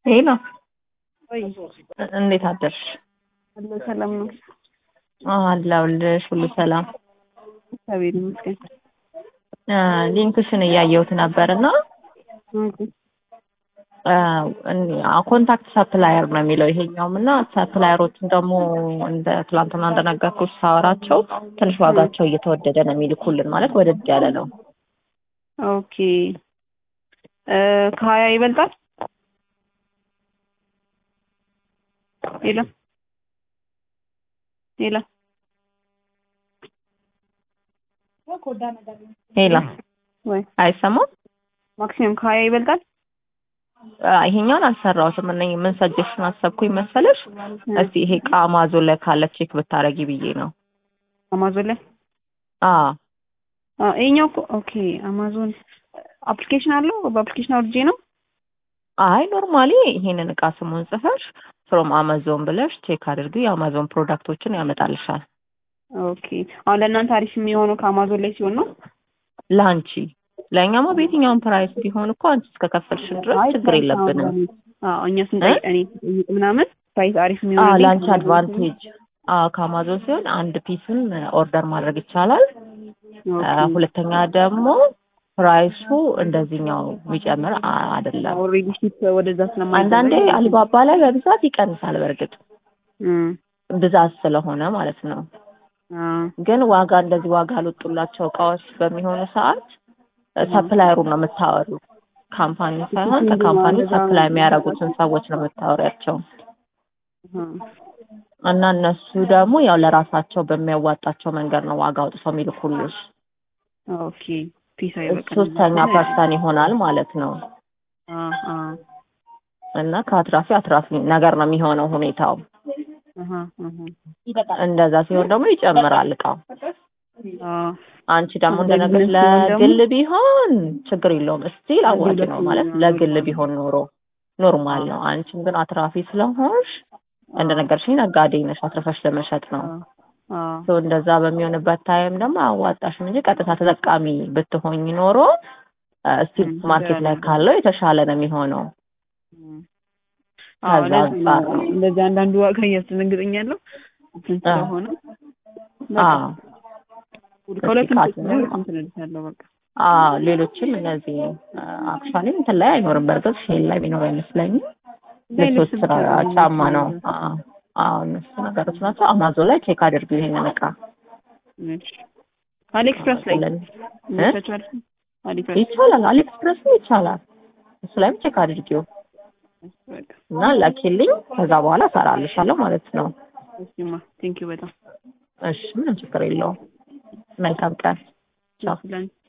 ሄሎ ወይ እንዴት አደርሽ? አለ ሰላም ነው። አለሁልሽ። ሁሉ ሰላም። እግዚአብሔር ይመስገን። አ፣ ሊንክሽን እያየሁት ነበርና ኮንታክት ሰፕላየር ነው የሚለው ይሄኛውም እና ሰፕላየሮቹን ደግሞ እንደ ትላንትና እንደነገርኩሽ ሳወራቸው ትንሽ ዋጋቸው እየተወደደ ነው የሚልኩልን ማለት ወደድ ያለ ነው። ኦኬ እ ከሀያ ይበልጣል? ሄሎ ሄሎ ሄላ ወይ አይሰማም? ማክሲመም ከሀያ ይበልጣል? አ፣ ይሄኛውን አልሰራሁትም። እነ ምን ሰጀሽን አሰብኩኝ መሰለሽ? እስቲ ይሄ እቃ አማዞን ላይ ካለ ቼክ ብታረጊ ብዬ ነው። አማዞን ላይ አ አ፣ ይሄኛው እኮ ኦኬ አማዞን አፕሊኬሽን አለው። በአፕሊኬሽን አውርጄ ነው። አይ ኖርማሊ ይሄንን እቃ ስሙን ጽፈሽ ፍሮም አማዞን ብለሽ ቼክ አድርጊ። የአማዞን ፕሮዳክቶችን ያመጣልሻል። ኦኬ አሁን ለእናንተ አሪፍ የሚሆነው ከአማዞን ላይ ሲሆን ነው። ለአንቺ ለእኛማ በየትኛውም ፕራይስ ቢሆን እኮ አንቺ እስከከፈልሽን ድረስ አይ ችግር የለብንም። አዎ እኛ ስንጠይቅ እኔ ስጠይቅ ምናምን ፕራይስ አሪፍ አዎ የሚሆነው ለአንቺ አድቫንቴጅ አዎ ከአማዞን ሲሆን አንድ ፒስን ኦርደር ማድረግ ይቻላል። አ፣ ሁለተኛ ደግሞ ፕራይሱ እንደዚህኛው የሚጨምር አ- አይደለም። ኦልሬዲ ሺፕ ወደዛ ስለማይደረግ አንዳንዴ አሊባባ ላይ በብዛት ይቀንሳል። በእርግጥ እም ብዛት ስለሆነ ማለት ነው። አ ግን ዋጋ እንደዚህ ዋጋ ያልወጡላቸው እቃዎች በሚሆኑ ሰዓት ሰፕላየሩን ነው የምታወሩ። ካምፓኒ ሳይሆን ከካምፓኒ ሰፕላይ የሚያደርጉትን ሰዎች ነው የምታወሪያቸው። እና እነሱ ደግሞ ያው ለራሳቸው በሚያዋጣቸው መንገድ ነው ዋጋ አውጥተው የሚልኩልሽ። ኦኬ ፒስ አይበቃም። ሶስተኛ ፐርሰን ይሆናል ማለት ነው። አ አ እና ከአትራፊ አትራፊ ነገር ነው የሚሆነው ሁኔታው። አሃ አሃ እንደዛ ሲሆን ደግሞ ይጨምራል እቃው። አ አንቺ ደግሞ ለግል እንደነገርሽ ሲሆን ደግሞ- ለግል ቢሆን ችግር የለውም። እስቲል አዋጭ ነው ማለት ለግል ቢሆን ኖሮ ኖርማል ነው። አንቺም ግን አትራፊ ስለሆንሽ እንደነገርሽኝ ነጋዴ ነሽ፣ አትርፈሽ ለመሸጥ ነው። አ ሶ እንደዛ በሚሆንበት ታይም ደግሞ አዋጣሽም እንጂ ቀጥታ ተጠቃሚ ብትሆኝ ኖሮ እስቲል ም፣ ማርኬት ላይ ካለው የተሻለ ነው የሚሆነው። አዎ ከዛ ለዚህ አንጻር ነው ነው። እንደዚህ አንዳንዱ ዋጋ እያስደነግጠኛለሁ እንትን አ ስለሆነ አዎ ከሁለቱም ቃል ሶስት ነው። እንትን እልሻለሁ በቃ አዎ ሌሎችም እነዚህ አክቹዋሊ እንትን ላይ አይኖርም። በእርግጥ ሼል ላይ ቢኖር አይመስለኝም። ልብሶች ልብስ ስራ ብቻ ነው ጫማ ነው። የሚመስለው። አዎ አዎ እነሱ ነገሮች ናቸው። አማዞን ላይ ቼክ አድርጊው ይሄንን እቃ እሺ አሊኤክስፕረስ ላይ ለን ይመቻችኋል? አሊኤክስፕረስ ይቻላል። አሊኤክስፕረስም ይቻላል። እሱ ላይም ቼክ አድርጊው በቃ እና ላኪልኝ። ከዛ በኋላ እሰራልሻለሁ ማለት ነው። እሺማ ቴንኪው በጣም እሺ ምንም ችግር የለውም። መልካም ቀን። ቻው። ለአንቺ